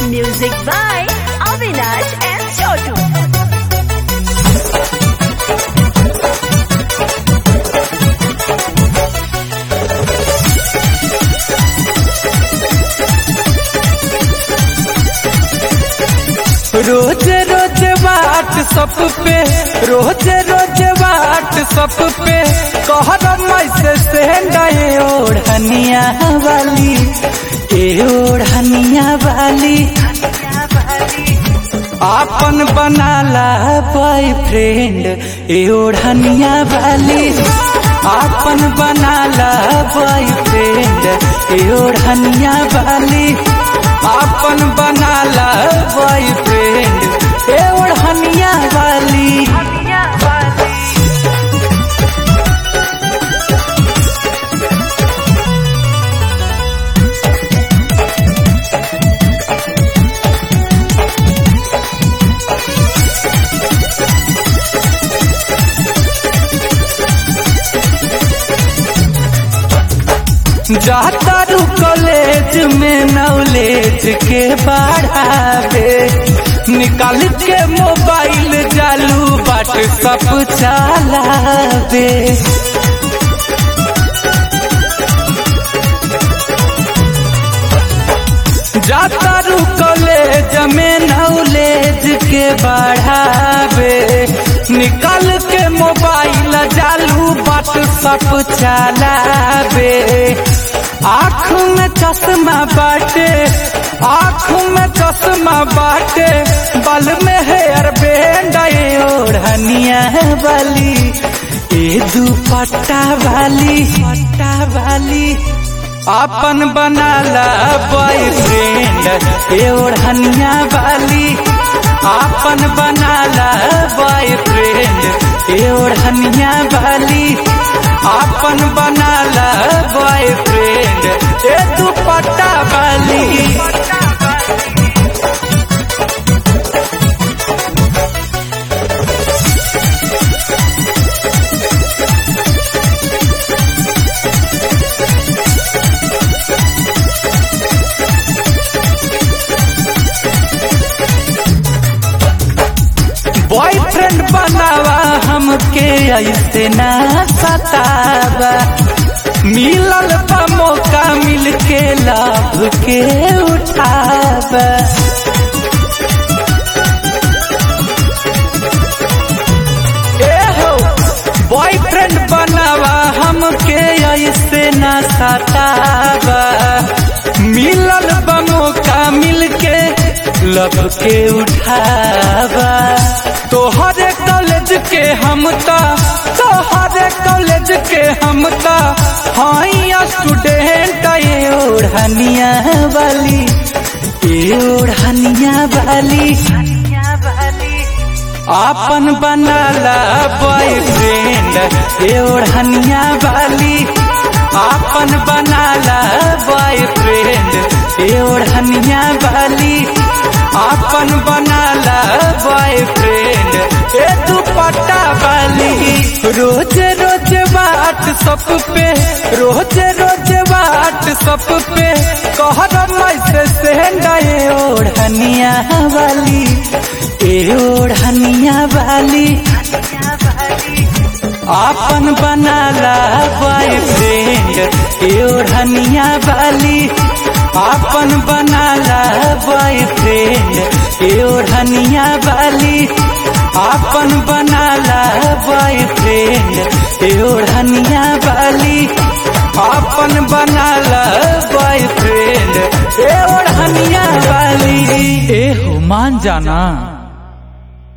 Music by Avinash and Chotu. रोज रोज वाट सब पे रोज रोज वाट सब पे कहर मैसे से गए ओढ़निया वाली ए ओढ़निया वाली आपन बनाला बॉयफ्रेंड ए ओढ़निया वाली आपन बनाला बॉयफ्रेंड ए ओढ़निया वाली आपन बनाला बॉयफ्रेंड ए ओढ़निया वाली जाता रू कॉलेज में नॉलेज के बढ़ावे निकाल के मोबाइल चालू बाट सब चलावे जाता रू कॉलेज में नॉलेज के बढ़ावे निकाल के मोबाइल चालू बाट सब चलावे आँख में चश्मा बाटे आँख में चश्मा बाटे बल में हेयर बैंड ओढ़निया वाली ए दुपट्टा वाली पट्टा वाली आपन बनाला बॉयफ्रेंड ए ओढ़निया वाली आपन बनाला बॉयफ्रेंड ए ओढ़निया वाली आपन बनाला बॉयफ्रेंड ए दुपट्टा वाली बॉयफ्रेंड बनावा हमके ऐसे ना सतावा मिलल बा मौका मिल के लाभ के उठावा ए हो बॉयफ्रेंड बनावा हमके ऐसे ना सतावा मिलल बा मौका मिल के लब के उठावा तोहरे कॉलेज के हम ता तोहरे कॉलेज के हम ता हाई स्टूडेंट ये ओढ़निया वाली ये ओढ़निया वाली आपन बनाला बॉयफ्रेंड ये ओढ़निया वाली आपन बनाला बॉयफ्रेंड ये ओढ़निया वाली आपन बनाला बॉयफ्रेंड ए दुपट्टा वाली रोज रोज बात सब पे रोज रोज बात सब पे कहर मैसे से गए ओढ़निया वाली ए ओढ़निया वाली आपन बनाला बॉयफ्रेंड ए ओढ़निया वाली आपन बनाला बॉयफ्रेंड ए ओढ़निया वाली आपन बनाला बॉयफ्रेंड ए ओढ़निया वाली आपन बनाला बॉयफ्रेंड ए ओढ़निया वाली ए हो मान जाना